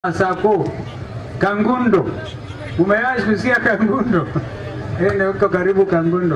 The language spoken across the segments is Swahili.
Sako Kangundo, umewahi kusikia Kangundo? Ene uko karibu Kangundo.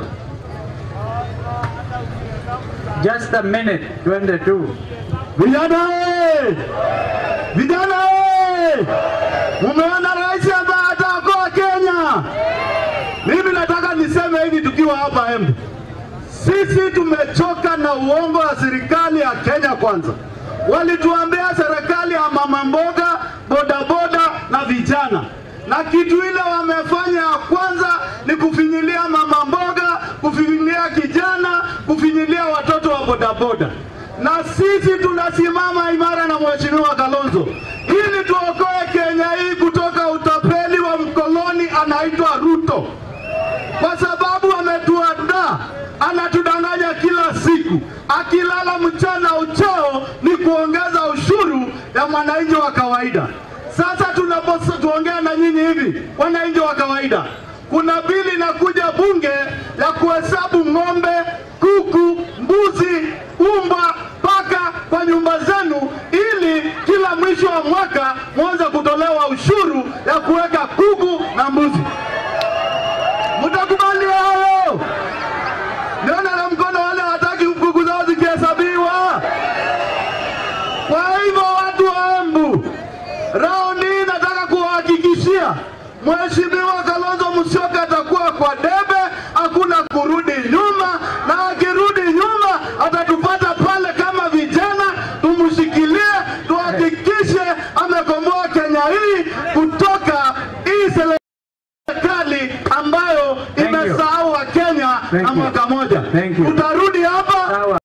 Just a minute, twende tu. Vijana we! Vijana we! Mumeona rais ambaye ataokoa Kenya. Mimi nataka niseme hivi tukiwa hapa Embu. Sisi tumechoka na uongo wa serikali ya Kenya kwanza. Walituambia serikali ya mama mboga, bodaboda na vijana, na kitu ile wamefanya ya kwanza ni kufinyilia mama mboga, kufinyilia kijana, kufinyilia watoto wa bodaboda. Na sisi tunasimama imara na Mheshimiwa Kalonzo ili tuokoe Kenya hii kutoka utapeli wa mkoloni anaitwa Ruto kwa sababu ametuandaa, anatudanganya kila siku, akilala mchana uchao ni kuongeza ushuru ya mwananchi wa kawaida. Sasa tunapotuongea na nyinyi hivi, wananchi wa kawaida, kuna bili inakuja bunge ya kuhesabu ng'ombe, kuku, mbuzi, umba, paka kwa nyumba zenu, ili kila mwisho wa mwaka mwanze kutolewa ushuru ya kuweka kuku na mbuzi. Mtakubali hayo? Niona na mkono wale hataki kuku zao zikihesabiwa. Kwa hivyo watu wa Embu, raundi hii nataka kuwahakikishia Mheshimiwa Kalonzo Musyoka atakuwa kwa debe, hakuna kurudi nyuma, na akirudi nyuma atatupata pale kama vijana, tumshikilie, tuhakikishe amekomboa Kenya hii kutoka hii sele serikali ambayo Thank you. imesahau wa Kenya Thank na you. mwaka moja. Thank you. Tutarudi hapa Sawa.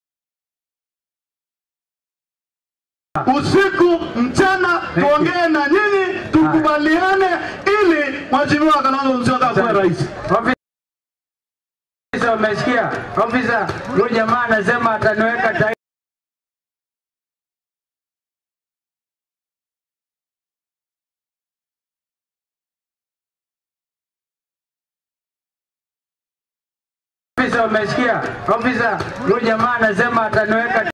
usiku mchana, you. tuongee na nyinyi, tukubaliane ili Mheshimiwa Kalonzo Musyoka akuwe rais. Ofisa, umesikia? Ofisa, huyu jamaa anasema ataniweka tai Ofisa, umesikia? Ofisa, huyu jamaa anasema ataniweka